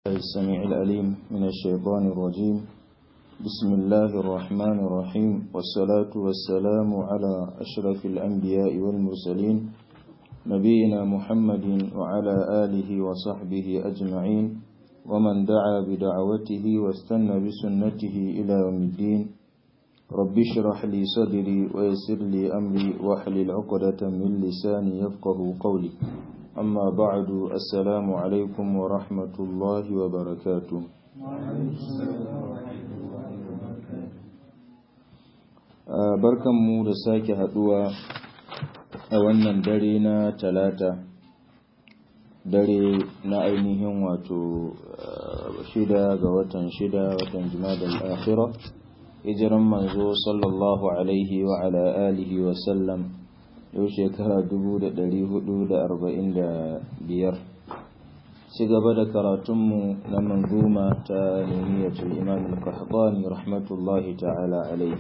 السميع الأليم من الشيطان الرجيم بسم الله الرحمن الرحيم والصلاة والسلام على أشرف الأنبياء والمرسلين نبينا محمد وعلى آله وصحبه أجمعين ومن دعا بدعوته واستنى بسنته إلى يوم الدين رب اشرح لي صدري ويسر لي أمري واحلل عقدة من لساني يفقه قولي أما بعد السلام عليكم ورحمة الله وبركاته barkan mu da sake haduwa a wannan dare na talata dare na ainihin wato shida ga watan shida watan jimadal akhira hijiran manzo sallallahu alaihi wa ala alihi wa sallam yau shekara biyar. ci gaba da karatunmu na manzuma ta nuniyatul imam al-qahtani rahmatullahi ta'ala alaihi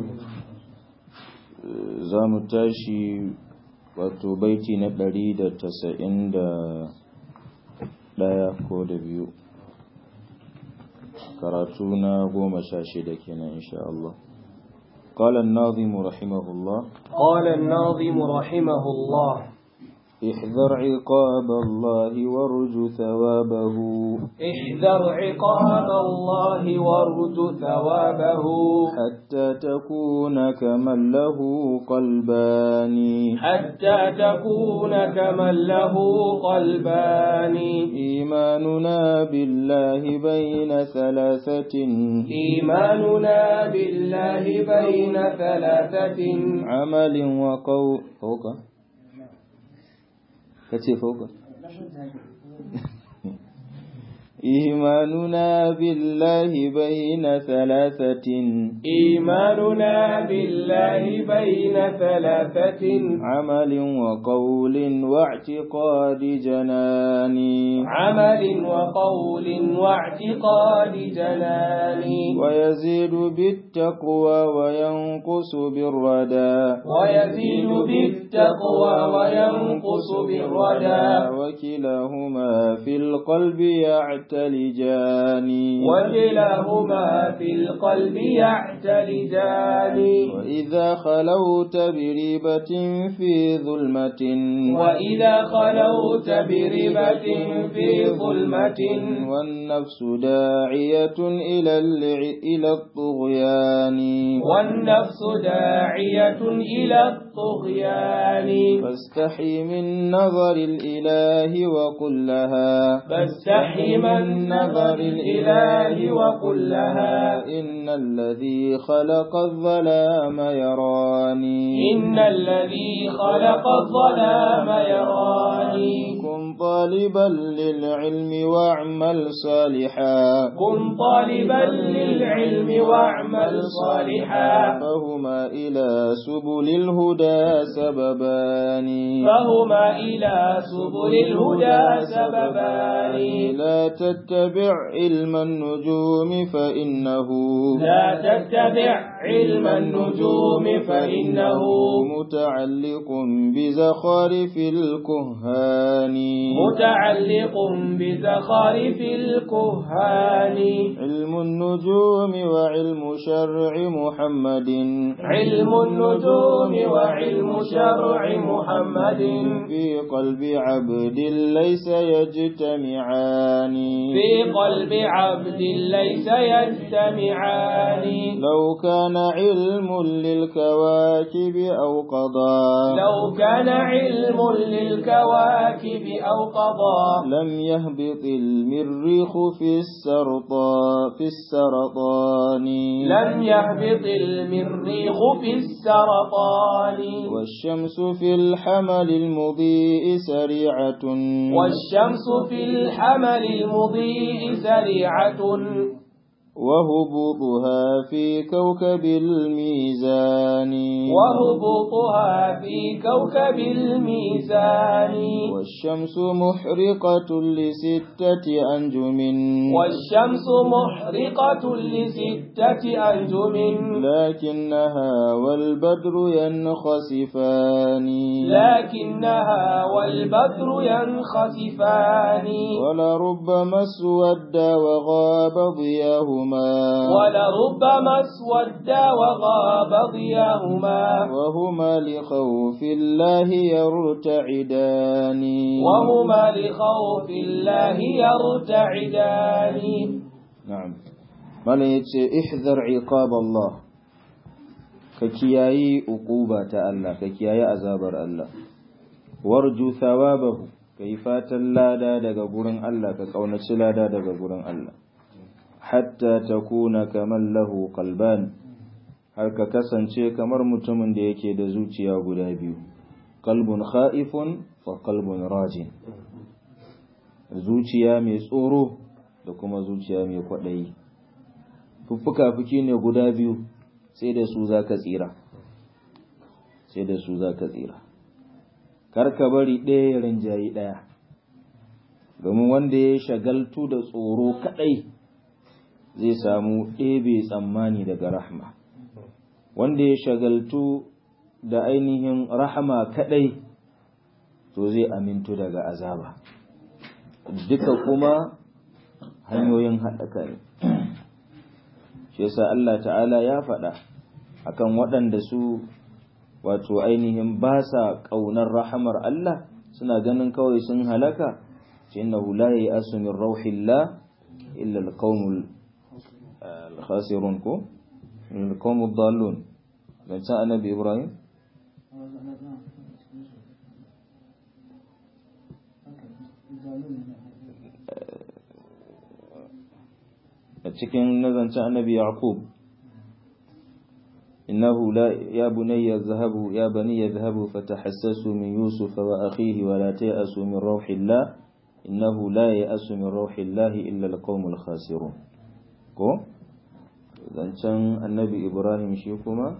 za mu tashi wato baiti na ɗari da tasa'in da ɗaya ko da biyu karatu na goma sha shida kenan insha Allah قال الناظم رحمه الله قال الناظم رحمه الله احذر عقاب الله وارجو ثوابه احذر عقاب الله وارجو ثوابه حتى تكون كمن له قلبان حتى تكون كمن له قلبان إيماننا بالله بين ثلاثة إيماننا بالله بين ثلاثة عمل وقول فوق kace fauka إيماننا بالله بين ثلاثة إيماننا بالله بين ثلاثة عمل وقول واعتقاد جنان عمل وقول واعتقاد جنان ويزيد بالتقوى وينقص بالردى ويزيد بالتقوى وينقص بالردى وكلاهما في القلب يعتلجان وكلاهما في القلب يعتلجان وإذا خلوت بريبة في ظلمة وإذا خلوت بربة في ظلمة والنفس داعية إلى الع- إلى الطغيان والنفس داعية إلى الطغيان فاستحي من نظر الإله وقل لها فاستحي من نظر الإله وقل لها إن الذي خلق الظلام يراني إن الذي خلق الظلام يراني كن طالبا للعلم واعمل صالحا كن طالبا للعلم واعمل صالحا فهما إلى سبل الهدى سببان فهما إلى سبل الهدى سببان لا تتبع علم النجوم فإنه لا تتبع علم النجوم فإنه متعلق بزخارف الكهان متعلق بزخارف الكهان علم النجوم وعلم شرع محمد علم النجوم وعلم شرع محمد في قلب عبد ليس يجتمعان في قلب عبد ليس يجتمعان لو كان علم للكواكب أو قضاء لو كان علم للكواكب أو قضاء لم يهبط المريخ في السرطان في السرطان لم يهبط المريخ في السرطان والشمس في الحمل المضيء سريعة والشمس في الحمل المضيء سريعة وهبوطها في كوكب الميزان وهبوطها في كوكب الميزان والشمس محرقة لستة أنجم والشمس محرقة لستة أنجم لكنها والبدر ينخسفان لكنها والبدر ينخسفان ولربما اسود وغاب ضياهما ولربما اسود وغاب ضياهما وهما لخوف الله يرتعدان وهما لخوف الله يرتعدان نعم مالا يتسي احذر عقاب الله ككياي عقوبة الله ككياي عذاب الله وارجو ثوابه كيفات اللادا daga gurin Allah ka kaunaci lada daga gurin Allah hatta takuna kaman lahu qalban har ka kasance kamar mutumin da yake da zuciya guda biyu qalbun khaifun fa qalbun rajin zuciya mai tsoro da kuma zuciya mai kwaɗayi fuffuka fuki ne guda biyu sai da su za ka tsira sai da su za ka tsira karka bari ɗaya ya rinjayi ɗaya domin wanda ya shagaltu da tsoro kaɗai zai samu ɗebe tsammani daga rahma wanda ya shagaltu da ainihin rahama kaɗai to zai amintu daga azaba duka kuma hanyoyin haɗaka ne shi yasa Allah ta'ala ya faɗa akan waɗanda su wato ainihin ba sa ƙaunar rahamar Allah suna ganin kawai sun halaka ce innahu la ya'asu min rauhillah illa alqaumul khasirun ko alqaumud dallun dan sa annabi Ibrahim a cikin nazancin annabi yaqub innahu la ya bunayya zahabu ya bani yadhhabu fatahassasu min yusuf wa akhihi wa la ta'asu min rauhillah innahu la ya'asu min rauhillah illa alqaumul khasirun ko zancen annabi ibrahim shi kuma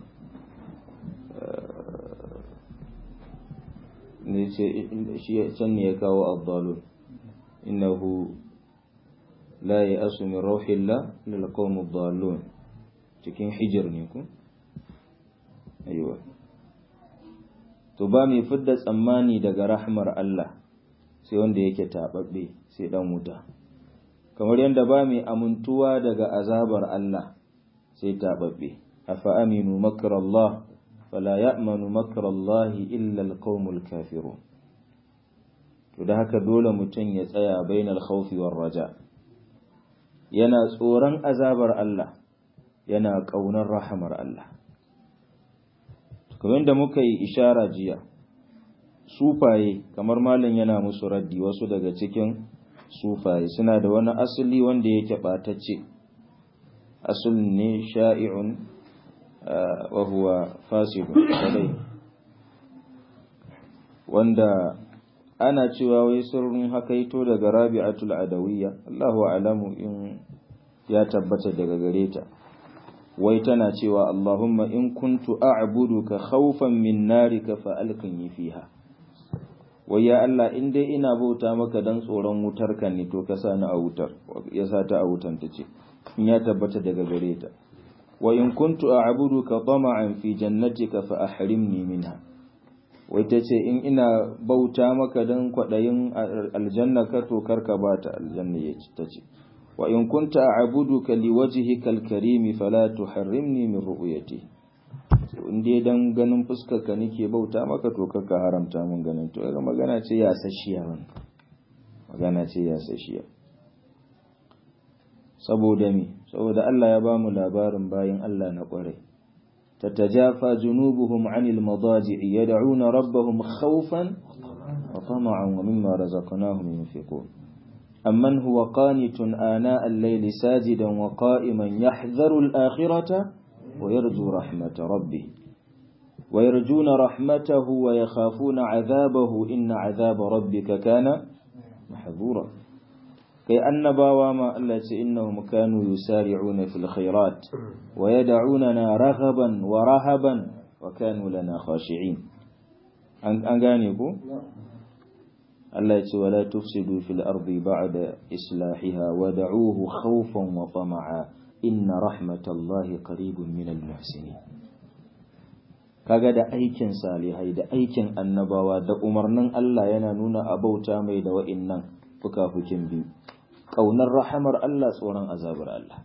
ne ce shi can ne ya kawo abdalun innahu la ya asu min rauhillah lil qawmi dallun cikin hijir ne ku aiwa to ba mai fidda tsammani daga rahmar Allah sai wanda yake tababbe sai dan wuta kamar yadda ba mai amintuwa daga azabar Allah sai tababbe afa aminu makar Allah fala ya'manu makar Allah illa alqawmul kafirun to da haka dole mutum ya tsaya bainal khawfi war raja yana tsoron azabar Allah yana ƙaunar rahamar Allah kamar da muka yi ishara jiya sufaye kamar malam yana musu raddi wasu daga cikin sufaye suna da wani asali wanda yake ɓatacce asalin ne sha'i'un wa huwa fasidun kadai wanda ana cewa wai sirrin hakaito daga rabi'atul adawiyya Allahu alamu in ya tabbata daga gare ta wai tana cewa Allahumma in kuntu a'buduka khawfan min narika fa alqini fiha wai ya Allah in dai ina bauta maka dan tsoron wutar ka ne to ka sa ni a wutar ya sa ta a wutan ta ce in ya tabbata daga gare ta wa in kuntu a'buduka tama'an fi jannatika fa ahrimni minha wai ta ce in ina bauta maka don kwaɗayin aljanna ka to karka ba ta aljanna ya ci ta ce wa in kunta a'buduka liwajhika alkarimi fala tuharrimni min ru'yati in dai dan ganin fuskar ka nake bauta maka to karka haramta min ganin to ga magana ce ya sashiya wannan magana ce ya sashiya saboda me saboda Allah ya ba mu labarin bayin Allah na kwarai تتجافى جنوبهم عن المضاجع يدعون ربهم خوفا وطمعا ومما رزقناهم ينفقون أمن هو قانت آناء الليل ساجدا وقائما يحذر الآخرة ويرجو رحمة ربه ويرجون رحمته ويخافون عذابه إن عذاب ربك كان محذورا kai annabawa ma Allah ce innahum kanu yusari'una fil khairat wa yad'unana raghaban wa rahaban wa kanu lana khashi'in an gane ku Allah ya ce wala tufsidu fil ardi ba'da islahiha wa da'uhu khawfan wa tama'a inna rahmatallahi qaribun minal muhsinin kaga da aikin salihai da aikin annabawa da umarnin Allah yana nuna abauta mai da wa'innan fukafukin biyu ƙaunar rahamar Allah tsoron azabar Allah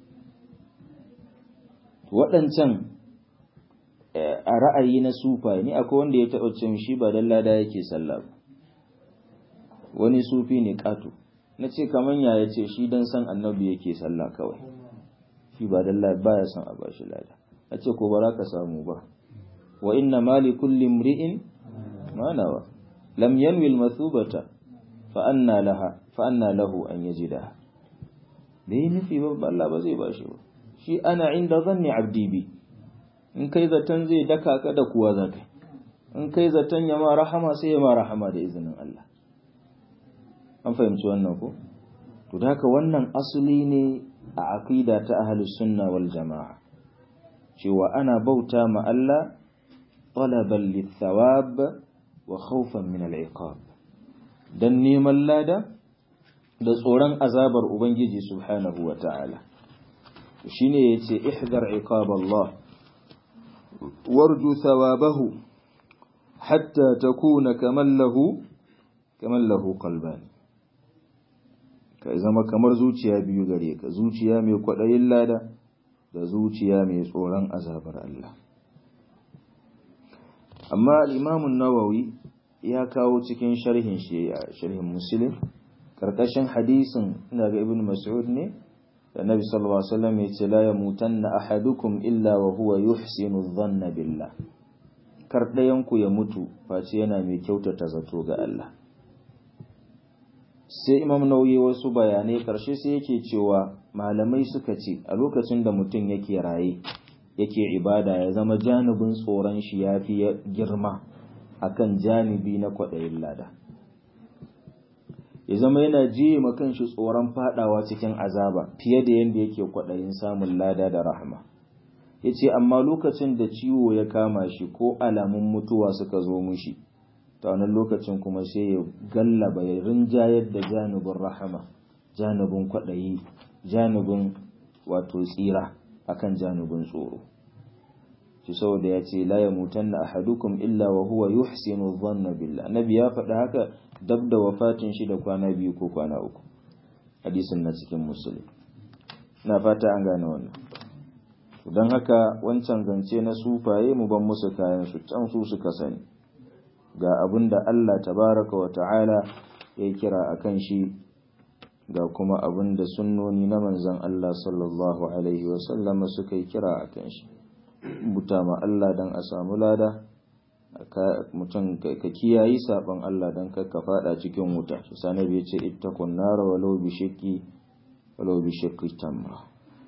waɗancan a ra'ayi na sufa ni akwai wanda ya taɓa cin shi ba dan lada yake sallah ba wani sufi ne ƙato na ce kaman ya ya ce shi dan san annabi yake sallah kawai shi ba dan lada baya son a bashi lada a ce ko ba za ka samu ba wa inna mali kulli imri'in ma nawa lam yanwi al-mathubata fa anna laha fa anna lahu an yajida bai nufi ba Allah ba zai bashi ba shi ana inda zanni abdi bi in kai zaton zai daka ka da kuwa za kai in kai zaton ya ma rahama sai ya ma rahama da izinin Allah an fahimci wannan ko to da haka wannan asali ne a aqida ta ahlus sunna wal jamaa cewa ana bauta ma Allah talaban lithawab wa khawfan min al-iqab dan neman lada da tsoron azabar ubangiji subhanahu wa ta'ala shine yace ihdar iqab Allah warju thawabahu hatta takuna kaman lahu kaman lahu qalban kai zama kamar zuciya biyu gare ka zuciya mai kwadayin lada da zuciya mai tsoron azabar Allah amma al-Imam an-Nawawi ya kawo cikin sharhin shi sharhin Muslim karkashin hadisin ina ga Ibn Mas'ud ne da Nabi sallallahu alaihi wasallam ya ce la yamutanna ahadukum illa wa huwa yuhsinu dhanna billah kar ɗayanku ya mutu face yana mai kyautata zato ga Allah sai Imam Nawawi wasu bayanai karshe sai yake cewa malamai suka ce a lokacin da mutum yake raye yake ibada ya zama janibin tsoron shi yafi girma akan janibi na kwaɗayin lada ya zama yana jiye makan shi tsoron fadawa cikin azaba fiye da yadda yake kwaɗayin samun lada da rahama ya ce amma lokacin da ciwo ya kama shi ko alamun mutuwa suka zo mushi ta wannan lokacin kuma sai ya gallaba ya rinjayar da janibin rahama janibin kwaɗayi janibin wato tsira akan janibin tsoro shi saboda ya ce la yamutanna ahadukum illa wa huwa yuhsinu dhanna billah nabi ya faɗa haka dab da wafatin shi da kwana biyu ko kwana uku hadisin na cikin musulun na fata an gane wannan don haka wancan zance na sufaye mu ban musu kayan su can su suka sani ga abin da Allah tabaraka wa ta'ala ya kira a kan shi ga kuma abin da sunnoni na manzan Allah sallallahu alaihi wasallama suka yi kira a kan shi buta ma Allah don a samu lada mutum ka kiyayi saban Allah don ka fada cikin wuta shi sanar ya ce ittakun nara walau bi shakki walau bi shakki tamma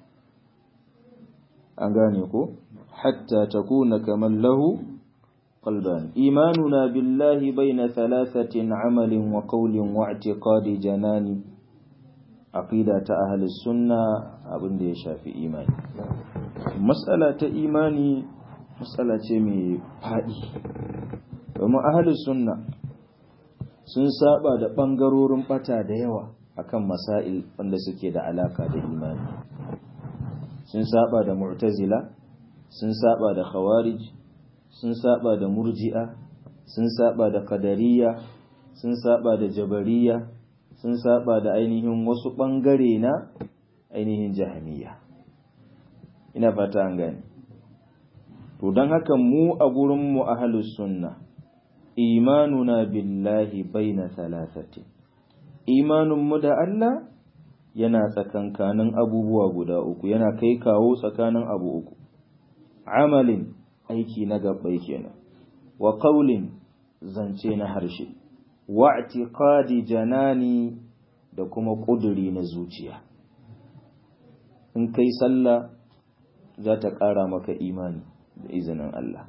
an gane ko hatta takuna kaman lahu qalban imanuna billahi baina thalathatin amalin wa qawlin wa i'tiqadi janani aqida ta ahli sunna abin da ya shafi imani mas'ala ta imani matsala ce mai faɗi domin ahalus sunna sun saba da ɓangarorin ɓata da yawa akan masail wanda suke da alaka da imani sun saba da mu'tazila sun saba da khawarij sun saba da murji'a sun saba da qadariyya sun saba da jabariya sun saba da ainihin wasu ɓangare na ainihin jahaniya ina fata an gani to don haka mu a gurinmu ahalus sunna imanuna billahi baina thalathati imaninmu da Allah yana tsakankanin abubuwa guda uku yana kai kawo tsakanin abu uku amalin aiki na gabbai kenan wa qaulin zance na harshe wa i'tiqadi janani da kuma kuduri na zuciya in kai sallah za ta ƙara maka imani da izinin Allah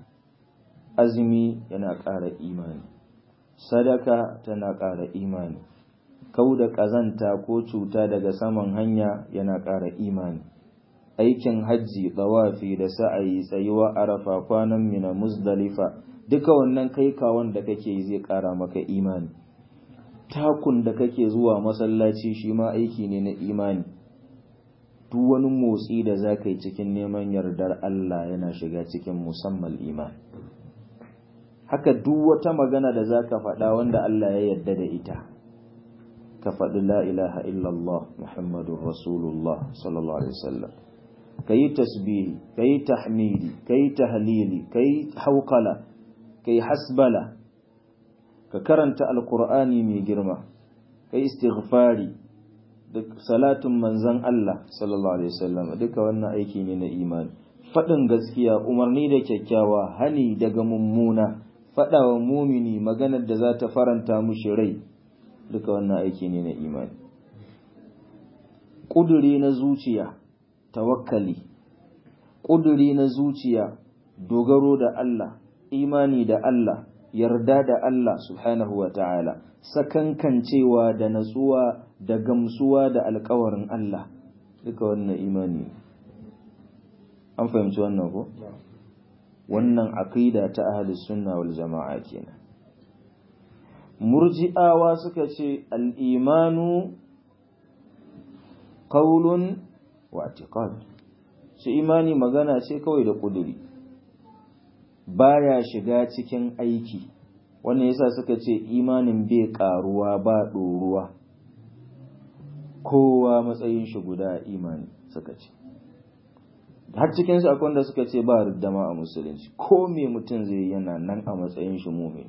azumi yana ƙara imani sadaka tana ƙara imani kau da ƙazanta ko cuta daga saman hanya yana ƙara imani aikin hajji tsawafi da sa'ayi tsayuwa arafa kwanan mina muzdalifa duka wannan kai kawon da kake zai ƙara maka imani takun da kake zuwa masallaci shi ma aiki ne na imani duk wani motsi da za ka yi cikin neman yardar Allah yana shiga cikin musamman imani haka duk wata magana da za ka faɗa wanda Allah ya yarda da ita ka faɗi la ilaha illallah muhammadun rasulullah sallallahu alaihi wasallam ka yi tasbihi ka yi tahmidi ka yi tahlili ka yi haukala ka yi hasbala ka karanta alkur'ani mai girma ka yi istighfari da salatun manzan Allah sallallahu alaihi wasallam duka wannan aiki ne na imani faɗin gaskiya umarni da kyakkyawa hani daga mummuna faɗawa mumini maganar da za ta faranta mushi rai duka wannan aiki ne na imani ƙuduri na zuciya tawakkali ƙuduri na zuciya dogaro da Allah imani da Allah yarda da Allah subhanahu wa ta'ala sakankancewa da natsuwa da gamsuwa da alkawarin Allah duka wannan imani an fahimci wannan ko wannan aqida ta ahli sunna wal jama'a kenan murji'awa suka ce al-imanu qawlun wa i'tiqad shi imani magana ce kawai da kuduri baya shiga cikin aiki wannan yasa suka ce imanin bai karuwa ba ɗoruwa kowa matsayin shi guda imani suka ce har cikin su akwai wanda suka ce ba riddama a musulunci ko me mutum zai yana nan a matsayin shi mumin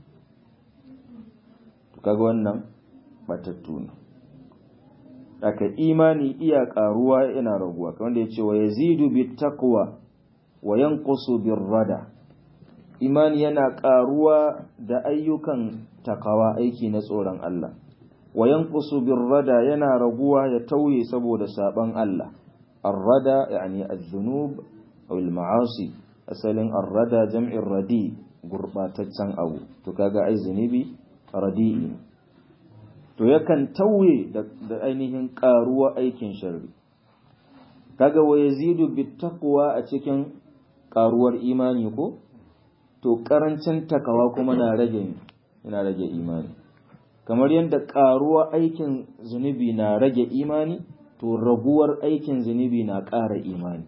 to kaga wannan batattu ne aka imani iya karuwa yana raguwa kamar da yace wa yazidu bit taqwa wa yanqusu bir rada imani yana karuwa da ayyukan takawa aiki na tsoron Allah wa yanqusu bir rada yana raguwa ya tauye saboda saban Allah ar-rada yani az-zunub aw al-ma'asi asalin ar-rada jam'in radi gurbataccen abu to kaga ai zunubi radi'i to yakan tauye da ainihin karuwa aikin sharri kaga wa yazidu bit taqwa a cikin karuwar imani ko to karancin takawa kuma na rage yana rage imani kamar yadda karuwa aikin zunubi na rage imani to raguwar aikin zunubi na ƙara imani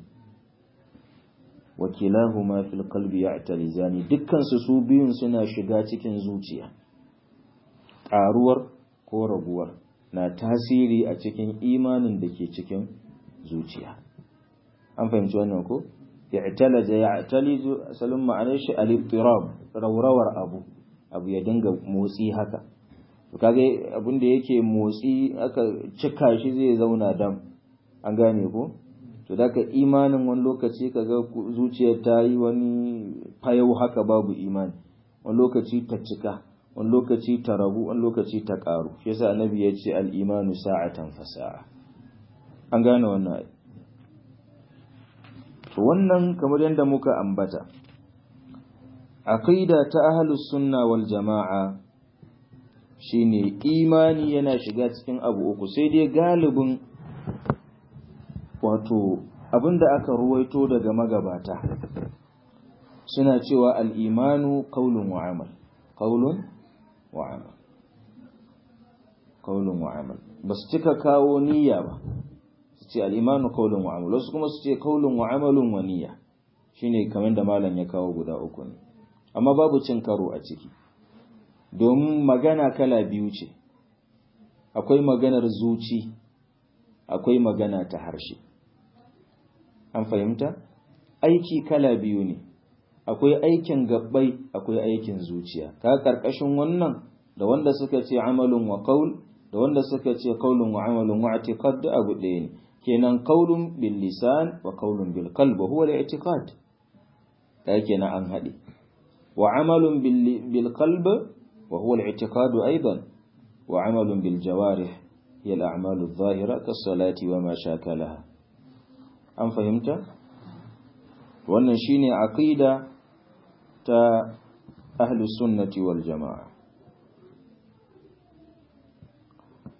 wakilahuma fil qalbi ya'talizani dukkan su su biyun suna shiga cikin zuciya ƙaruwar ko raguwar na tasiri a cikin imanin da ke cikin zuciya an fahimci wannan ko i'talaja ya'talizu asalin ma'anar shi al-ittirab rawrawar abu abu ya dinga motsi haka to kage abin da yake motsi aka cika shi zai zauna dam an gane ko to daga imanin wani lokaci kaga zuciyar ta yi wani fayau haka babu imani wani lokaci ta cika wani lokaci ta rabu wani lokaci ta karu shi yasa annabi ya ce al-imanu sa'atan fasa'a an gane wannan to wannan kamar yadda muka ambata aqida ta ahlus sunna wal jama'a shine imani yana shiga cikin abu uku sai dai galibin wato abinda aka ruwaito daga magabata suna cewa al-imanu qaulun wa amal qaulun wa amal qaulun wa amal basu cika kawo niyya ba su ce al-imanu qaulun wa amal wasu kuma su ce qaulun wa amalun wa niyya shine kamar da malam ya kawo guda uku ne amma babu cin karo a ciki domin magana kala biyu ce akwai maganar zuci akwai magana ta harshe an fahimta aiki kala biyu ne akwai aikin gabbai akwai aikin zuciya ka karkashin wannan da wanda suka ce amalun wa qaul da wanda suka ce qaulun wa amalun wa i'tiqad da abu ɗaya ne kenan qaulun bil lisan wa qaulun bil qalb huwa al i'tiqad da kenan an haɗe wa amalun bil qalb وهو الاعتقاد أيضا وعمل بالجوارح هي الأعمال الظاهرة كالصلاة وما شاكلها أم فهمت؟ wannan shine aqida ta ahlus sunnati wal jamaa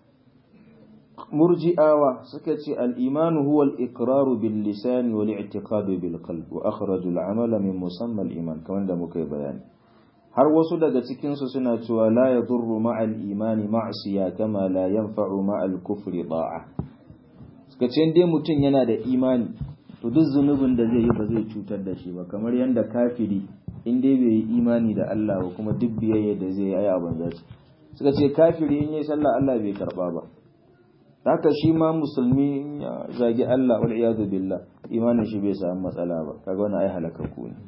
murji'awa suka ce al-imanu huwa al-iqraru bil lisan wal i'tiqadu bil qalb wa akhraju al-amala min musamma al-iman kamar da muka yi bayani har wasu daga cikin su suna cewa la yadurru ma'al imani ma'siya kama la yanfa'u ma'al kufri da'a suka ce dai mutum yana da imani to duk zunubin da zai yi ba zai cutar da shi ba kamar yadda kafiri in dai bai yi imani da Allah ba kuma duk biyayya da zai yi a banza ce suka ce kafiri in yi sallah Allah bai karba ba haka shi ma musulmi ya zagi Allah wal iyadu billah imanin shi bai samu matsala ba kaga wannan ai halakaku ne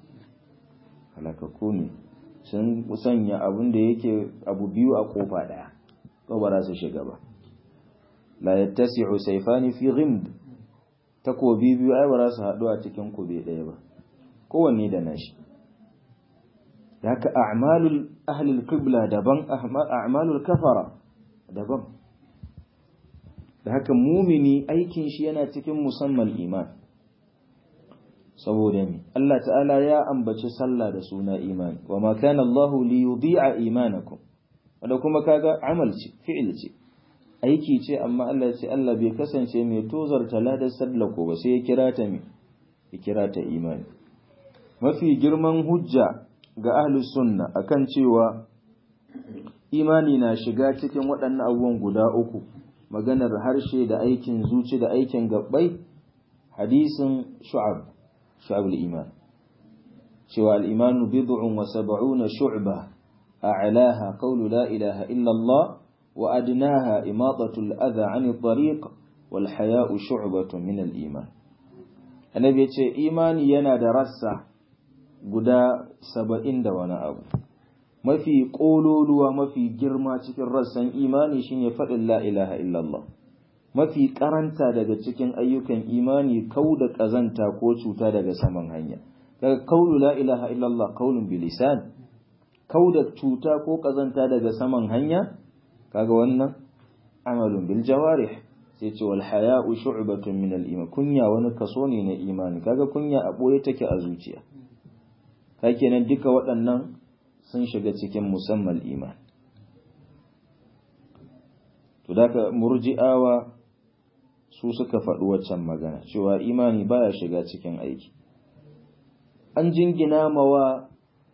halakaku ne sun sanya abin da yake abu biyu a kofa daya ko ba za su shiga ba la yattasi'u sayfani fi ghimd takobi biyu ai ba za su haɗu a cikin kube ɗaya ba kowanne da nashi haka a'malul ahlul qibla daban a'malul kafara daban da haka mumini aikin shi yana cikin musamman iman saboda mi Allah ta'ala ya ambaci sallah da suna imani wa ma kana Allahu li yudhi'a imanakum wanda kuma kaga amal ce fi'il ce aiki ce amma Allah ya ce Allah bai kasance mai tozarta ladar sallako ba sai ya kira ta mi ya kira ta imani mafi girman hujja ga ahlus sunna akan cewa imani na shiga cikin waɗannan abubuwan guda uku maganar harshe da aikin zuci da aikin gabbai hadisin shu'ab shu'ab al-iman cewa al-iman bid'un wa sab'una shu'ba a'laha qawlu la ilaha illa Allah wa adnaha imatatu al-adha 'ani at-tariq wal haya'u shu'batun min al-iman annabi yace imani yana da rassa guda 70 da wani abu mafi ƙololuwa mafi girma cikin rassan imani shine faɗin la ilaha illallah mafi karanta daga cikin ayyukan imani kau da ƙazanta ko cuta daga saman hanya daga kaulu la ilaha illallah kaulun bilisan kau da cuta ko ƙazanta daga saman hanya kaga wannan amalun bil jawarih sai ce wal haya'u shu'batun min al iman kunya wani kaso ne na imani kaga kunya a boye take a zuciya kenan duka waɗannan sun shiga cikin musamman iman to daga murji'awa su suka faɗi waccan magana cewa imani baya shiga cikin aiki an jingina mawa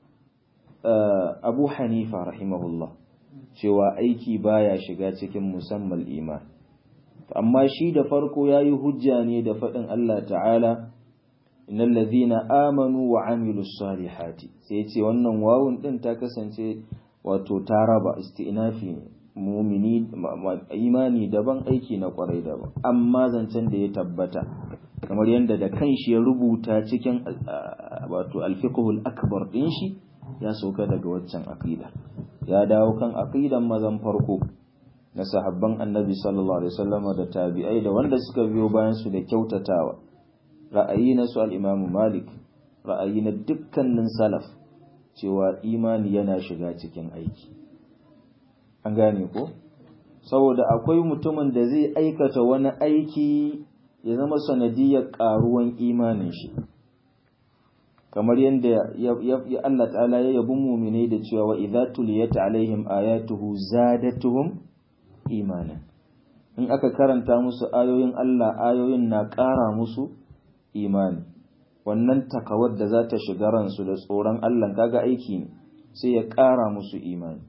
abu hanifa rahimahullah cewa aiki baya shiga cikin musamman iman amma shi da farko ya yi hujja ne da faɗin Allah ta'ala innal ladhina amanu wa amilus salihati sai ce wannan wawun din ta kasance wato ta raba istinafi ne mumini imani daban aiki na kwarai daban amma zancen da ya tabbata kamar yadda da kanshi ya rubuta cikin wato alfiqhul akbar din shi ya sauka daga waccan aqida ya dawo kan aqidan mazan farko na sahabban annabi sallallahu alaihi wasallam da tabi'ai da wanda suka biyo bayan su da kyautatawa ra'ayi na su al'imamu Malik, ra'ayi na dukkanin salaf cewa imani yana shiga cikin aiki. An gane ko? Saboda akwai mutumin da zai aikata wani aiki ya zama sanadiyar ƙaruwan imanin shi. Kamar yadda ya Allah ta'ala ya yabi muminai da cewa wa idza tuliyat alaihim ayatuhu zadatuhum imanan. In aka karanta musu ayoyin Allah ayoyin na ƙara musu imani wannan takawar da za ta shiga ransu da tsoron Allah kaga aiki ne sai ya ƙara musu imani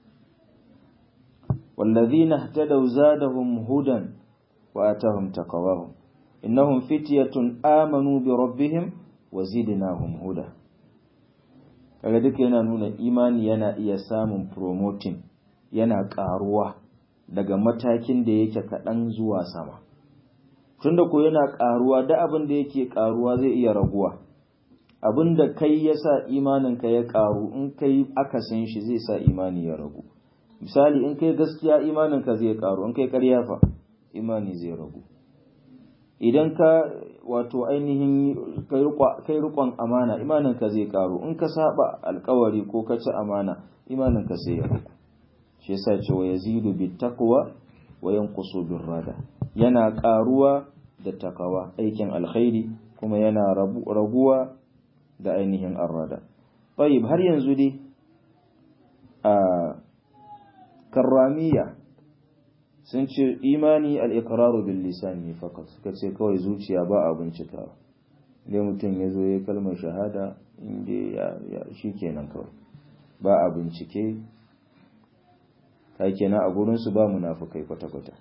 wallazina ihtadaw zadahum hudan wa atahum taqawahum innahum fityatun amanu bi rabbihim wa zidnahum huda kaga duka yana nuna imani yana iya samun promoting yana ƙaruwa daga matakin da yake kaɗan zuwa sama tunda ko yana karuwa da abin da yake karuwa zai iya raguwa abin da kai ya sa imaninka ya karu in kai akasin shi zai sa imani ya ragu misali in kai gaskiya imaninka zai karu in kai ƙarya fa imani zai ragu idan ka wato ainihin kai rikon amana imaninka zai karu in ka saba alkawari ko ka ci amana imaninka sai ya ragu shi yasa cewa yazidu bit taqwa wa yanqusu bir rada yana karuwa da takawa aikin alkhairi kuma yana raguwa da ainihin arrada tayyib har yanzu dai a karramiya sun ce imani al-iqraru bil lisan ne fakat suka ce kawai zuciya ba a bincika dai mutum ya zo ya kalmar shahada inda ya shikenan kawai ba a bincike kai kenan a gurin su ba munafikai kwata kwata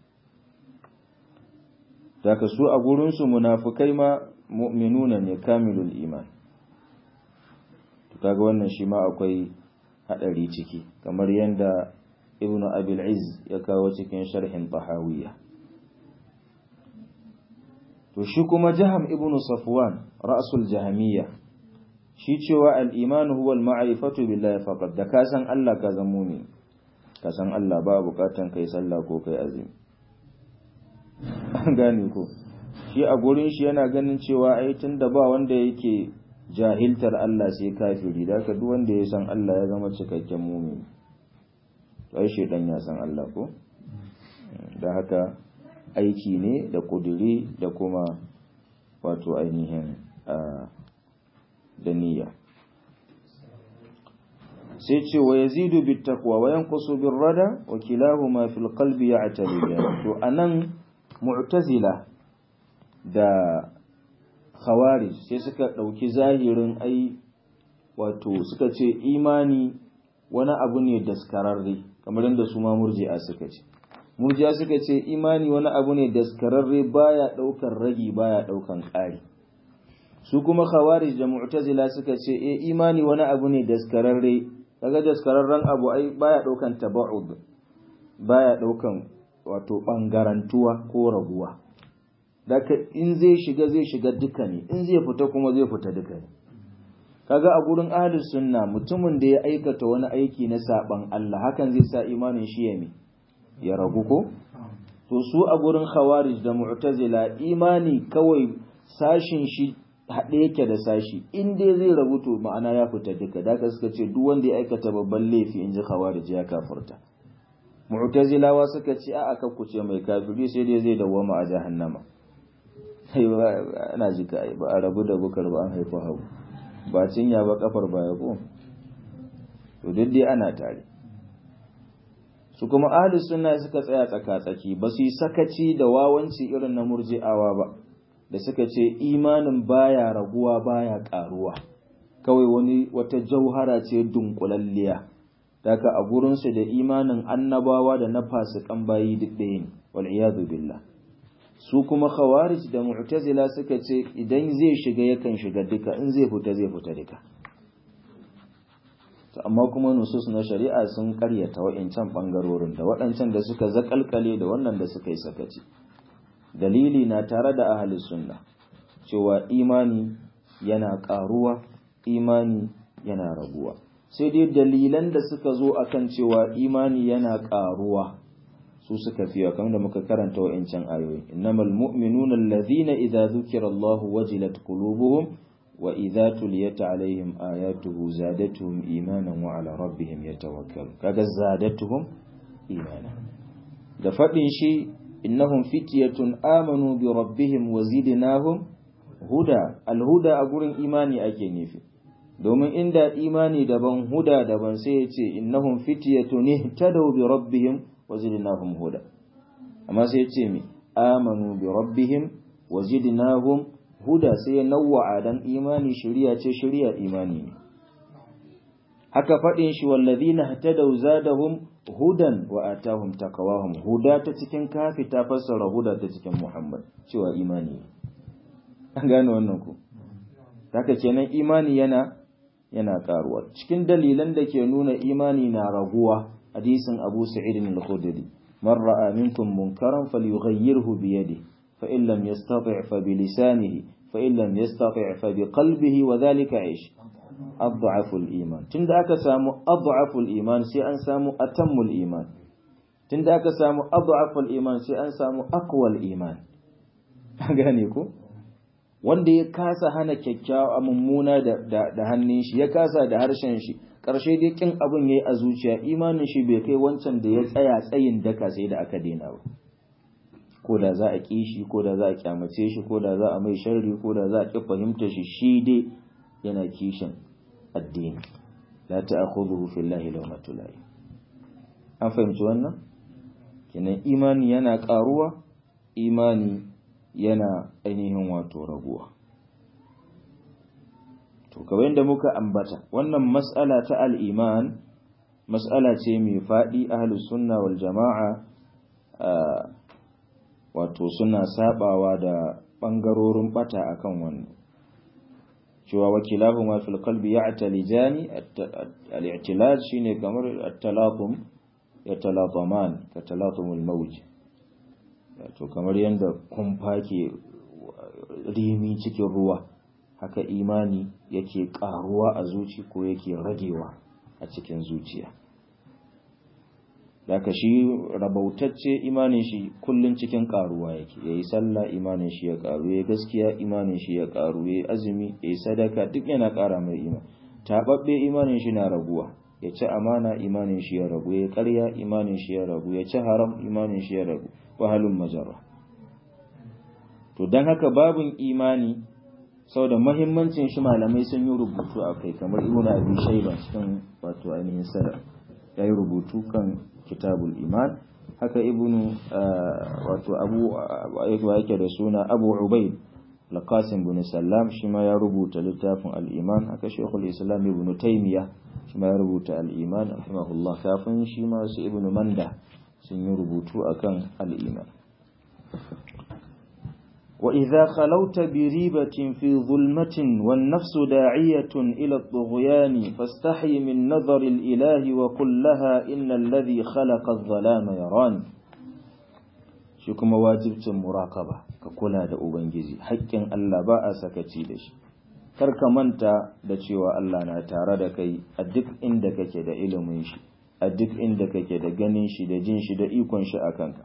daga su a gurin su munafikai ma mu'minuna ne kamilul iman kaga wannan shi ma akwai hadari ciki kamar yanda ibnu abil iz ya kawo cikin sharhin tahawiyya to shi kuma jaham ibnu safwan ra'sul jahamiyya shi cewa al-iman huwa al-ma'rifatu billahi faqat da ka san Allah ka zamo ne ka san Allah ba bukatan kai sallah ko kai azumi an gane ko shi a gurin shi yana ganin cewa ai tunda ba wanda yake jahiltar Allah sai kafiri da ka duk wanda ya san Allah ya zama cikakken mumini ai shedan ya san Allah ko da haka aiki ne da kuduri da kuma wato ainihin da niyya sai ce wa yazidu bit taqwa wa yanqusu bir rada wa kilahuma fil qalbi ya'taliyan to anan mu'tazila da khawarij sai suka ɗauki zahirin ai wato suka ce imani wani abu ne daskararre kamar yadda su ma murji'a suka ce murji'a suka ce imani wani abu ne daskararre baya ɗaukan ragi baya ɗaukan ƙari su kuma khawarij da mu'tazila suka ce eh imani wani abu ne daskararre kaga daskararren abu ai baya ɗaukan taba'ud baya ɗaukan wato ɓangarantuwa ko raguwa Daka in zai shiga zai shiga duka ne, in zai fita kuma zai fita duka ne. Kaga a gurin ahlus sunna mutumin da ya aikata wani aiki na saban Allah hakan zai sa imanin shi ya ya ragu ko? To su a gurin khawarij da mu'tazila imani kawai sashin shi haɗe yake da sashi in dai zai ragu to ma'ana ya fita duka da suka ce duk wanda ya aikata babban laifi in ji khawarij ya kafurta. Mu'tazilawa suka ce a'a kakkuce mai kafiri sai dai zai dawwama a jahannama. sai ba ana jika ai ba a rabu da bukar ba an haifa hagu ba cinya ba kafar baya ko to duk dai ana tare su kuma ahli sunna suka tsaya tsaka tsaki ba su yi sakaci da wawanci irin na murji'awa ba da suka ce imanin baya raguwa baya karuwa kawai wani wata jauhara ce dunkulalliya daga a gurinsu da imanin annabawa da na fasikan bayi duk ɗaya ne wal iyadu billah su kuma khawarij da mu'tazila suka ce idan zai shiga yakan shiga duka in zai fita zai fita duka to amma kuma nusus na shari'a sun karyata wa'incan bangarorin da waɗancan da suka zakalkale da wannan da suka yi sakaci dalili na tare da ahli sunna cewa imani yana ƙaruwa imani yana raguwa sai dai dalilan da suka zo akan cewa imani yana ƙaruwa su suka fiye kamar da muka karanta wa'incan ayoyi innamal mu'minuna alladhina idza dhukira Allahu wajilat qulubuhum wa idza tuliyat alaihim ayatuhu zadatuhum imanan wa ala rabbihim yatawakkalun kaga zadatuhum imanan da fadin shi innahum fityatun amanu bi rabbihim wa zidnahum huda alhuda a gurin imani ake nufi domin inda imani daban huda daban sai ya ce innahum fityatun ihtadaw bi rabbihim wazidnahum huda amma sai yace mi amanu bi rabbihim wazidnahum huda sai ya nawwa'a dan imani shari'a ce shari'a imani ne haka fadin shi wallazina hatadaw zadahum hudan wa atahum taqwahum huda ta cikin kafi ta fassara huda ta cikin muhammad cewa imani ne an gane wannan ku haka kenan imani yana yana karuwa cikin dalilan da ke nuna imani na raguwa hadisin Abu Sa'id al-Khudri man ra'a minkum munkaran falyughayyirhu bi yadihi fa in lam yastati' fa bi lisanihi fa in lam yastati' fa bi qalbihi wa dhalika 'ish adhafu al-iman tunda aka samu adhafu al-iman sai an samu atammu al-iman tunda aka samu adhafu al-iman sai an samu aqwa al-iman gane ko wanda ya kasa hana kyakkyawa mummuna da hannun shi ya kasa da harshen shi ƙarshe dai kin abin yayi a zuciya imanin shi bai kai wancan da ya tsaya tsayin daka sai da aka daina ba ko da za a ƙi shi ko da za a kyamace shi ko da za a mai sharri ko da za a ƙi fahimta shi shi dai yana kishin addini la ta'khudhuhu fillahi lawmatu lahi an fahimci wannan kenan imani yana ƙaruwa imani yana ainihin wato raguwa to kawai yadda muka ambata wannan mas'ala ta al'iman mas'ala ce mai faɗi ahlus sunna wal jama'a wato suna sabawa da ɓangarorin ɓata akan wannan cewa wakilahu ma fil qalbi ya'talijani al-i'tilaj shine kamar at-talatum yatalataman ka talatumul mawj to kamar yanda kumfa ke rimi cikin ruwa haka imani yake karuwa a zuci ko yake ragewa a cikin zuciya daga shi rabautacce imanin shi kullun cikin karuwa yake yayi sallah imanin shi ya karu yayi gaskiya imanin shi ya karu yayi azumi yayi sadaka duk yana kara mai imani tababbe imanin shi na raguwa ya ci amana imanin shi ya ragu ya karya imanin shi ya ragu ya ci haram imanin shi ya ragu wahalun majarra to don haka babin imani sau da mahimmancin shi malamai sun yi rubutu a kai kamar ibn abi shaiba cikin wato ainihin sadar ya yi rubutu kan kitabul iman haka ibn wato abu yake da suna abu ubaid laqasim bin sallam shi ma ya rubuta littafin al-iman haka shaykhul islam ibn taymiya shi ma ya rubuta al-iman rahimahullah kafin shi ma su ibn manda sun yi rubutu akan al-iman وإذا خلوت بريبة في ظلمة والنفس داعية إلى الطغيان فاستحي من نظر الإله وقل لها إن الذي خلق الظلام يراني shi kuma wajibcin muraƙaba ka kula da ubangiji haƙƙin Allah ba a sakaci da shi kar ka manta da cewa Allah na tare da kai a duk inda kake da ilimin shi a duk inda kake da ganin shi da jin shi da ikon shi a kanka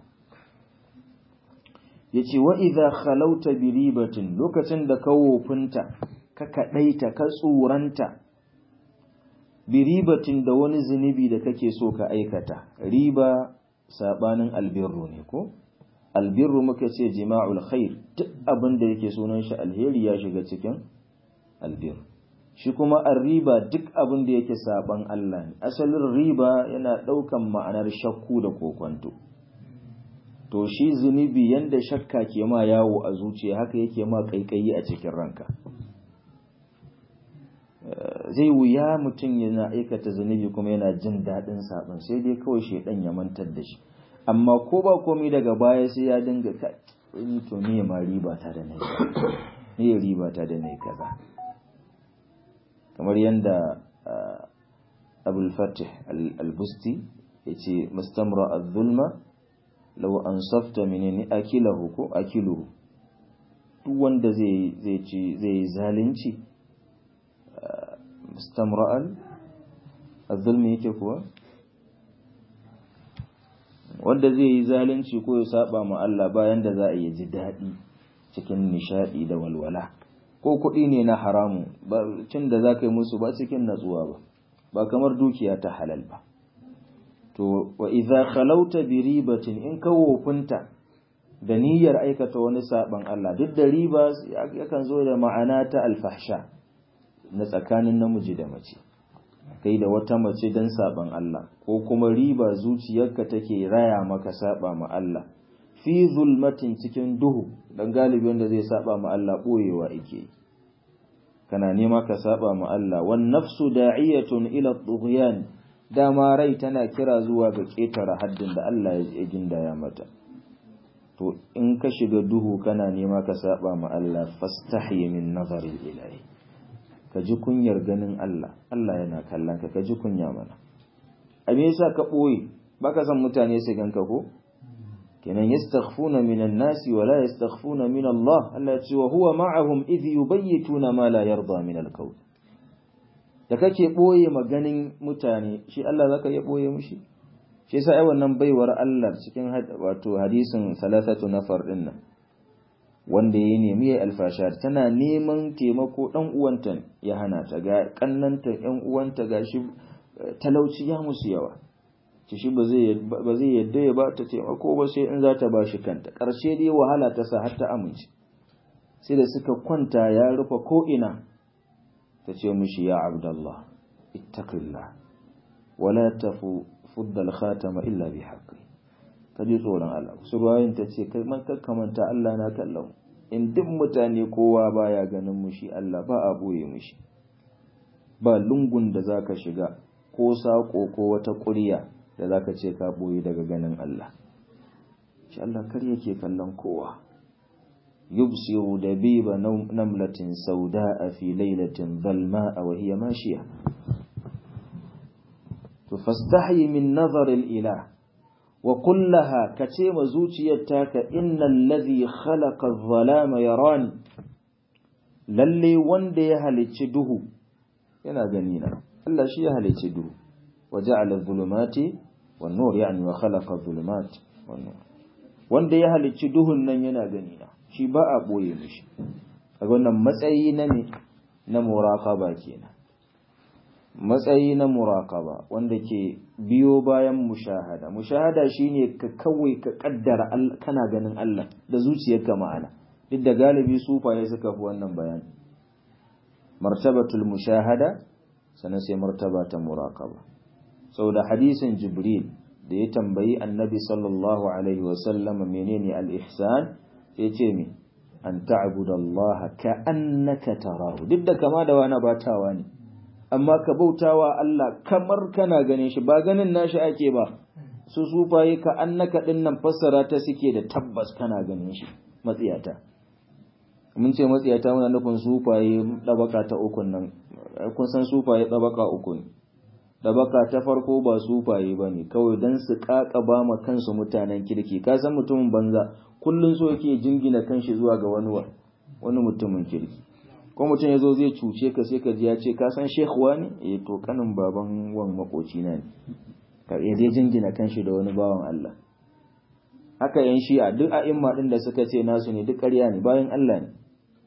yace wa idza khalauta bi ribatin lokacin da ka wofinta ka kadaita ka tsuranta bi ribatin da wani zunubi da kake so ka aikata riba sabanin albirru ne ko albirru muka ce jima'ul khair duk abin da yake sunan shi alheri ya shiga cikin albir shi kuma arriba duk abin da yake saban Allah ne asalin riba yana daukan ma'anar shakku da kokonto to shi zunubi yanda shakka ke ma yawo a zuciya haka yake ma kaikayi a cikin ranka zai wuya mutum yana aikata zunubi kuma yana jin daɗin saban sai dai kawai shaidan ya mantar da shi amma ko ba komai daga baya sai ya dinga ka ni to me ma riba ta da nayi ne riba ta da nayi kaza kamar yanda Abul Fatih Al-Busti yace mustamra az-zulma law ansafta minni akilahu ko akiluhu duk wanda zai zai ci zai zalunci mustamra'al az-zulmi yake kuwa wanda zai yi zalunci ko ya saba ma Allah bayan da za a yi ji daɗi cikin nishadi da walwala ko kuɗi ne na haramu ba cin da za ka yi musu ba cikin natsuwa ba ba kamar dukiya ta halal ba to wa idza khalauta bi ribatin in ka wofinta da niyyar aikata wani saban Allah duk da riba yakan zo da ma'ana ta alfahsha na tsakanin namiji da mace kai da wata mace don saban Allah ko kuma riba zuciyarka take raya maka saba ma Allah fi zulmatin cikin duhu dan galibi wanda zai saba ma Allah boyewa yake kana nema ka saba ma Allah wan nafsu da'iyatun ila tughyan dama rai tana kira zuwa ga ketare haddin da Allah ya gindaya mata to in ka shiga duhu kana nema ka saba ma Allah fastahi min nazari ilahi ka ji kunyar ganin Allah Allah yana kallon ka ka ji kunya mana a me yasa ka boye baka san mutane su ganka ko kenan yastakhfuna minan nasi wa la yastakhfuna min Allah Allah ya ce wa huwa ma'ahum idh yubayyituna ma la yarda min al-qawl da kake boye maganin mutane shi Allah zaka iya boye mushi shi yasa ai wannan baiwar Allah cikin wato hadisin salasatu nafar din nan wanda ya nemi ya alfasha tana neman taimako dan uwanta ya hana ta ga kannanta yan uwanta gashi talauci ya musu yawa ci shi ba zai ba zai yadda ya ba ta taimako ba sai in za ta ba shi kanta karshe dai wahala ta sa har ta amince sai da suka kwanta ya rufe ko ina ta ce mishi ya abdallah ittaqillah wala tafu fudda al-khatama illa bi haqqi ka ji tsoron Allah su ruwayin ta ce kai man kakkamanta Allah na kallon in duk mutane kowa baya ganin mu shi Allah ba a boye mu shi ba lungun da zaka shiga ko sako ko wata ƙurya da zaka ce ka boye daga ganin Allah shi Allah kar yake kallon kowa yubsiru dabiba namlatin sauda'a fi lailatin dhalma'a wa hiya mashiya to fastahi min nazar al-ilah wa qul laha kace ma zuciyar taka innal ladhi khalaqa adh-dhalama yarani lalle wanda ya halicci duhu yana gani na Allah shi ya halicci duhu wa ja'ala adh-dhulumati wan-nur yani wa khalaqa adh-dhulumat wan-nur wanda ya halicci duhun nan yana gani na shi ba a ɓoye mishi a wannan matsayi na ne na muraƙaba kenan matsayi na muraƙaba wanda ke biyo bayan mushahada mushahada shine ka kawai ka kaddara kana ganin Allah da zuciyarka ma'ana duk da galibi sufaye suka fi wannan bayani martabatul mushahada sannan sai martaba ta muraƙaba saboda hadisin jibril da ya tambayi annabi sallallahu alaihi wasallam menene al-ihsan sai ce mi an ta'budallaha ka'annaka tarahu duk da kama da wani batawa ne amma ka bautawa Allah kamar kana ganin shi ba ganin nashi ake ba su sufaye ka annaka din nan fassara ta suke da tabbas kana ganin shi matsiyata mun ce matsiyata muna nufin sufaye dabaka ta uku nan kun san sufaye dabaka uku ne dabaka ta farko ba sufaye ba ne kawai don su ba ma kansu mutanen kirki ka san mutumin banza kullum so yake jingina kanshi zuwa ga wani wani mutumin kirki ko mutum ya zo zai cuce ka sai ka ji ya ce ka san shekuwa ne eh to kanin baban wan makoci na ne ka ya zai jingina kanshi da wani bawan Allah haka yan shi'a duk a'imma din da suka ce nasu ne duk ƙarya ne bayan Allah ne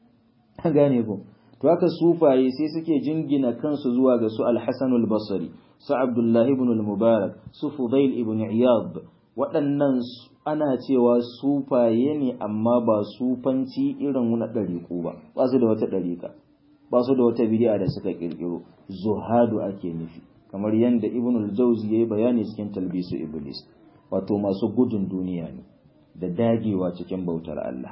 an gane ko to haka sufaye sai suke jingina kansu zuwa ga su al-Hasan al-Basri su Abdullahi ibn al-Mubarak su Fudail ibn Iyad waɗannan ana cewa sufaye ne amma ba sufanci irin na ɗariƙu ba ba su da wata ɗariƙa ba su da wata bidi'a da suka ƙirƙiro zuhadu ake nufi kamar yadda ibn al-Jawzi yayi bayani cikin talbisu iblis wato masu gudun duniya ne da dagewa cikin bautar Allah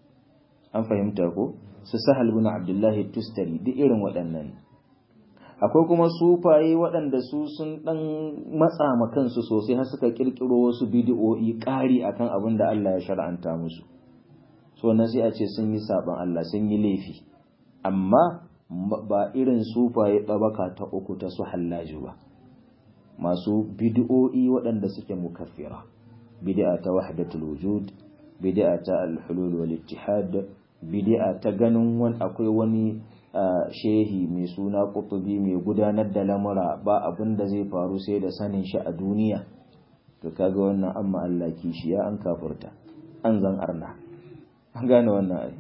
an fahimta ko su sahal bin abdullahi tustari duk irin waɗannan akwai kuma sufaye waɗanda su sun ɗan matsa ma kansu sosai har suka ƙirƙiro wasu bidi'o'i ƙari akan abin da Allah ya shar'anta musu so na sai a ce sun yi saɓon Allah sun yi laifi amma ba irin sufaye ɗabaka ta uku ta su hallaju ba masu bidi'o'i waɗanda suke mukaffira bid'a ta wahdatul wujud bid'a ta al-hulul wal ittihad bid'a ta ganin wani akwai wani shehi mai suna kutubi mai gudanar da lamura ba abin da zai faru sai da sanin shi a duniya to kaga wannan amma Allah kishiya an kafurta an zan arna an gane wannan ai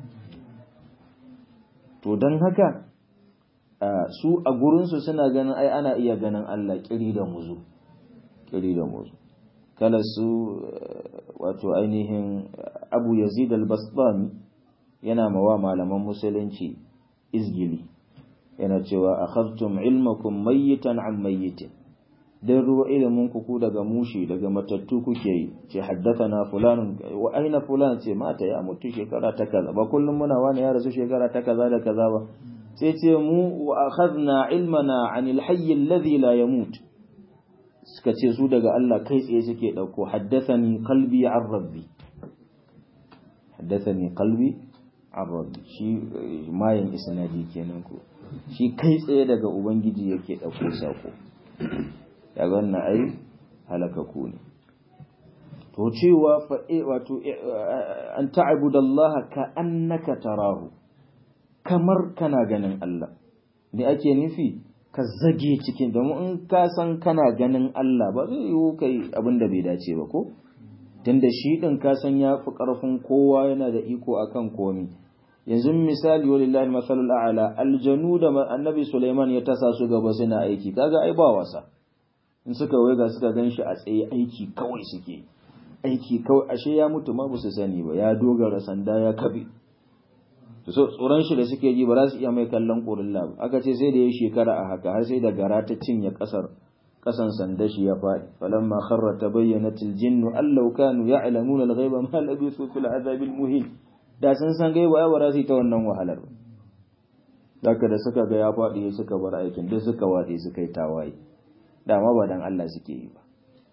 to don haka su a gurinsu suna ganin ai ana iya ganin Allah kiri da muzu kiri da muzu kala su wato ainihin abu yazid al-bastami yana mawa malaman musulunci izgili yana cewa akhadtum ilmakum mayyitan an mayyitin dan ruwa ilimin ku daga mushi daga matattu kuke yi ce haddathana fulan wa aina fulan ce mata ya mutu shekara ta kaza ba kullum muna wani ya rasu shekara ta kaza da kaza ba sai ce mu wa akhadna ilmana anil hayy alladhi la yamut suka ce su daga Allah kai tsaye suke dauko haddathani qalbi an rabbi haddathani qalbi an rabbi shi mayin isnadi kenan ko shi kai tsaye daga ubangiji yake dauko sako daga wannan ai halakaku ne to cewa fa wato an ta'budallaha ka annaka tarahu kamar kana ganin Allah me ake nufi ka zage cikin domin in ka san kana ganin Allah ba zai yiwu kai abin da bai dace ba ko tunda shi din ka san ya fi karfin kowa yana da iko akan komi yanzu misali walillahi masalul a'la aljanu da annabi Sulaiman ya tasa su gaba suna aiki kaga ai ba wasa in suka waiga suka gan shi a tsaye aiki kawai suke aiki kawai ashe ya mutu ma ba su sani ba ya dogara sanda ya kabe so tsoron shi da suke ji ba za su iya mai kallon ƙorilla ba aka ce sai da ya shekara a haka har sai da gara ta cinye ƙasar kasan sanda shi ya faɗi falamma kharra tabayyanat aljinn allau kanu ya'lamuna alghayba ma labithu fil azabil muhin da sun san gaiba ya bara su ta wannan wahalar daga da suka ga ya faɗi suka bar aikin duk suka waɗe suka yi tawaye dama ba dan Allah suke yi ba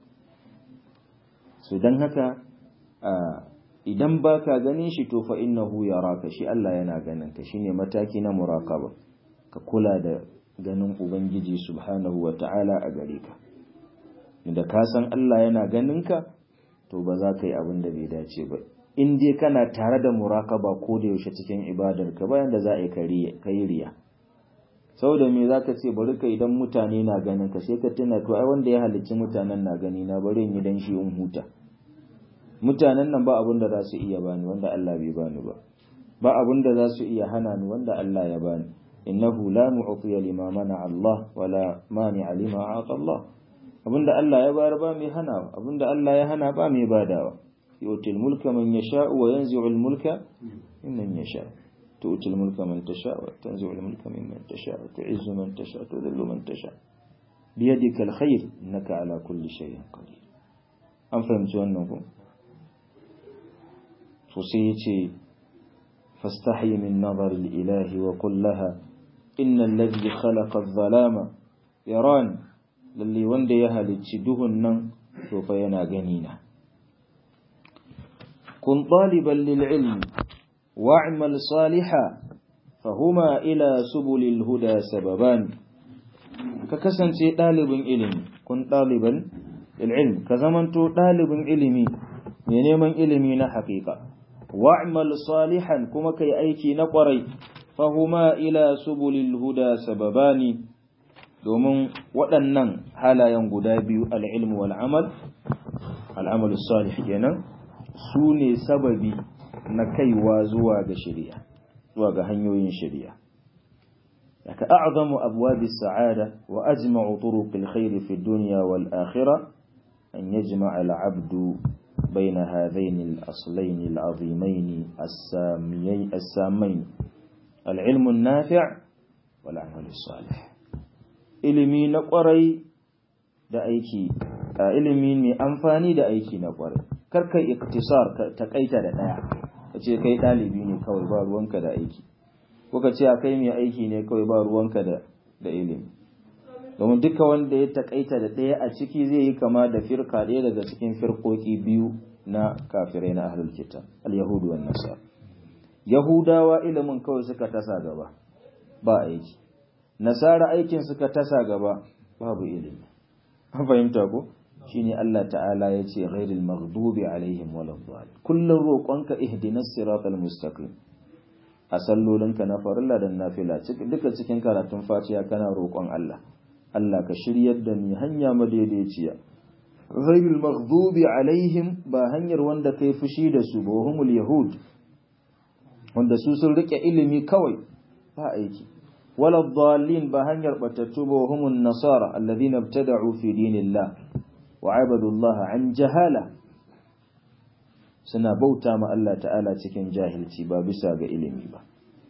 so dan haka idan baka ganin shi to fa innahu yaraka shi Allah yana ganin ka shine mataki na muraqaba ka kula da ganin ubangiji subhanahu wata'ala a gare ka da ka san Allah yana ganin ka to ba za ka yi abin da bai dace ba in dai kana tare da muraqaba ko da yaushe cikin ibadar ka bayan da za a yi kai riya saboda me zaka ce bari ka idan mutane na ganin ka sai ka tuna to ai wanda ya halicci mutanen na gani na bari in yi dan shi in huta mutanen nan ba abin da za su iya bani wanda Allah bai bani ba ba abin da za su iya hana ni wanda Allah ya bani innahu la mu'tiya lima mana Allah wala mani'a lima a'ta Allah abinda Allah ya bayar ba mai hana abinda Allah ya hana ba mai badawa yu'til mulka man yasha wa yanzi'u al-mulka mimman yasha tu'til mulka man tasha wa tanzi'u al-mulka mimman tasha wa tu'izzu man tasha wa tudhillu man tasha biyadika al-khair innaka ala kulli shay'in qadir an fahimci wannan ko to sai yace fastahi min nazar al-ilahi wa qul laha inna alladhi khalaqa adh-dhalama yarani lalle wanda ya halicci duhun nan to fa yana gani na kun ɗaliban lil'ilmi wa'amal saliha fahuma ila subulil huda sababan ka kasance ɗalibin ilimi kun ɗaliban lil'ilmi ka zamanto ɗalibin ilimi mai neman ilimi na haƙiƙa wa'amal salihan kuma kai aiki na ƙwarai fahuma ila subulil huda sababani domin waɗannan halayen guda biyu al'ilmu wal'amal al'amalu salih kenan su ne sababi na kaiwa zuwa ga shari'a zuwa ga hanyoyin shari'a daga a'zamu abwabi sa'ada wa ajma'u turuqil khairi fi dunya wal akhirah an yajma'a al-'abdu بين هذين الأصلين العظيمين السامين العلم النافع والعمل الصالح ilimi na kwarai da aiki a ilimi mai amfani da aiki na kwarai kar kai iktisar ta kaita da daya ka ce kai dalibi ne kawai ba ruwanka da aiki ko ka ce kai mai aiki ne kawai ba ruwanka da da ilimi domin duka wanda ya takaita da daya a ciki zai yi kama da firka daya daga cikin firkoki biyu na kafirai na ahlul kitab al-yahudu wan nasara yahudawa ilimin kawai suka tasa gaba ba aiki nasara aikin suka tasa gaba babu ilimi an fahimta ko shine Allah ta'ala ya ce ghairil maghdubi alaihim waladdallin kullun roƙonka ihdinas siratal mustaqim a sallolinka na farilla da nafila duka cikin karatun fatiha kana roƙon Allah Allah ka shiryar da ni hanya madaidaiciya ghairil maghdubi alaihim ba hanyar wanda kai fushi da su ba humul yahud wanda su sun rike ilimi kawai ba aiki ولا الضالين بهنجر بتتوبوا هم النصارى الذين ابتدعوا في دين الله وعبدوا الله عن جهالة suna bauta ma Allah ta'ala cikin jahilci ba bisa ga ilimi ba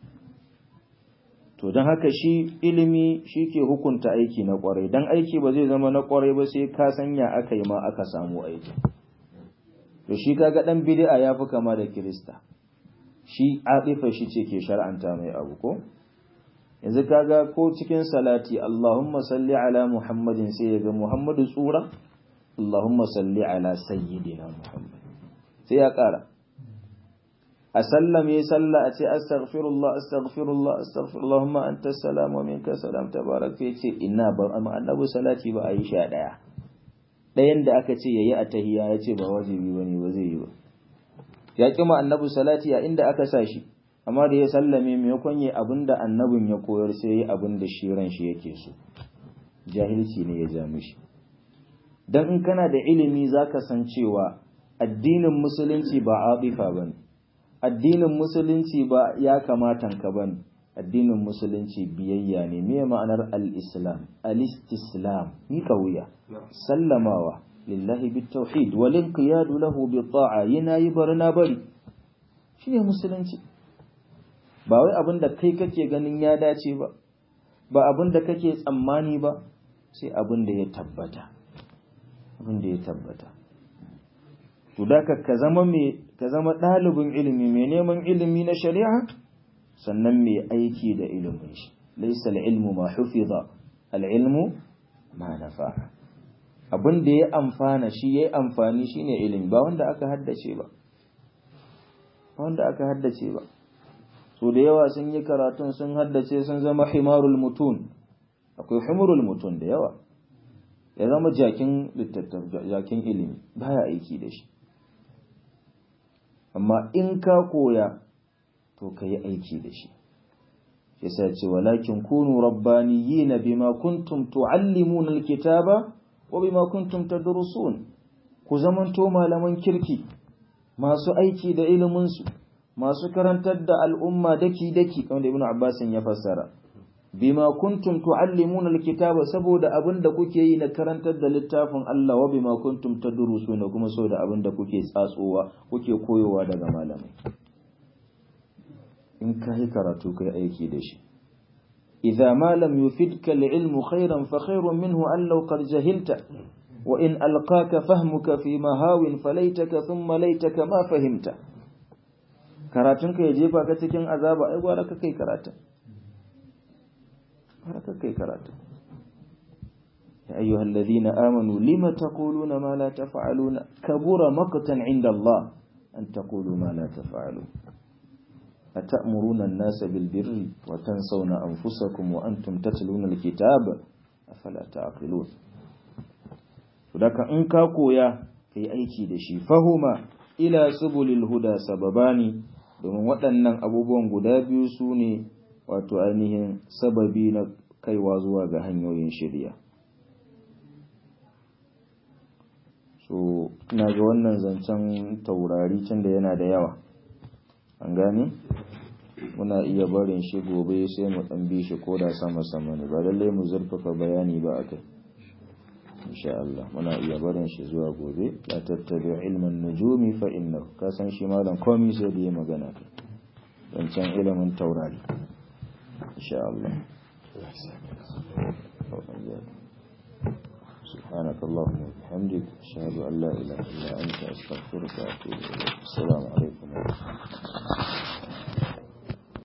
to don haka shi ilimi shi ke hukunta aiki na kwarai don aiki ba zai zama na kwarai ba sai ka sanya aka yi ma aka samu aiki to shi kaga dan bid'a ya fi kama da kirista shi atifa shi ce ke shar'anta mai abu ko yanzu kaga ko cikin salati Allahumma salli ala Muhammadin sai ya ga Muhammadu tsura Allahumma salli ala sayyidina Muhammad sai ya kara a sallame salla a ce astaghfirullah astaghfirullah astaghfirullah Allahumma anta salam wa minka salam tabarak sai ce inna ba amma annabi salati ba a yi sha daya dayan da aka ce yayi a tahiyya ya ce ba wajibi bane ba zai yi ba ya kima annabi salati a inda aka sa shi amma da ya sallame maimakon yi abin da annabin ya koyar sai yi abin da shi ran shi yake so jahilci ne ya ja mishi dan in kana da ilimi zaka san cewa addinin musulunci ba abifa bane addinin musulunci ba ya kamatan ka bane addinin musulunci biyayya ne me ma'anar al-islam al-istislam ni wuya sallamawa lillahi bitawhid wal inqiyadu lahu bi ta'a yana yi barna bari shine musulunci ba wai abin da kai kake ganin ya dace ba ba abin da kake tsammani ba sai abin da ya tabbata abin da ya tabbata to da ka zama mai ka zama ɗalibin ilimi mai neman ilimi na shari'a sannan mai aiki da ilimin shi laysa al-ilmu ma hufiza al-ilmu ma nafa abin da ya amfana shi yayi amfani shine ilimi ba wanda aka haddace ba ba wanda aka haddace ba so da yawa sun yi karatun sun haddace sun zama himarul mutun akwai humurul mutun da yawa ya zama jakin jakin ilimi baya aiki da shi amma in ka koya to ka yi aiki da shi yasa ce walakin kunu rabbaniyina bima kuntum tuallimuna alkitaba wa bima kuntum tadrusun ku zamanto malaman kirki masu aiki da ilimin su masu karantar da al'umma daki daki kamar ibnu abbas ya fassara bima kuntum tuallimuna alkitaba saboda abinda kuke yi na karantar da littafin Allah wa bima kuntum tadrusuna kuma saboda abinda kuke tsatsowa kuke koyowa daga malamai in kai karatu kai aiki da shi idza ma lam yufidka alilmu khairan fa khairun minhu an law qad jahilta wa in alqaka fahmuka fi mahawin falaitaka thumma laitaka ma fahimta karatun ka ya jefa ka cikin azaba ai gwara ka kai karatun haka kai karatu ya ayyuhal ladhina amanu lima taquluna ma la taf'aluna kabura maqtan 'inda Allah an taqulu ma la taf'alun atamuruna an-nasa bil birri wa tansawna anfusakum wa antum tatluna al-kitaba afala ta'qilun in ka koya kai aiki da shi fahuma ila subulil huda sababani domin waɗannan abubuwan guda biyu su ne wato ainihin sababi na kaiwa zuwa ga hanyoyin shirya so ina ga wannan zancen taurari can da yana da yawa an gane muna iya barin shi gobe sai mu ɗan bi shi koda sama sama ne ba lallai mu zurfafa bayani ba akai insha Allah muna iya barin shi zuwa gobe la tattabi ilman nujumi fa innahu ka san shi malam komai sai da ya magana zancen ilimin taurari insha Allah سبحانك اللهم وبحمدك أشهد أن لا إله إلا أنت أستغفرك وأتوب إليك السلام عليكم ورحمة الله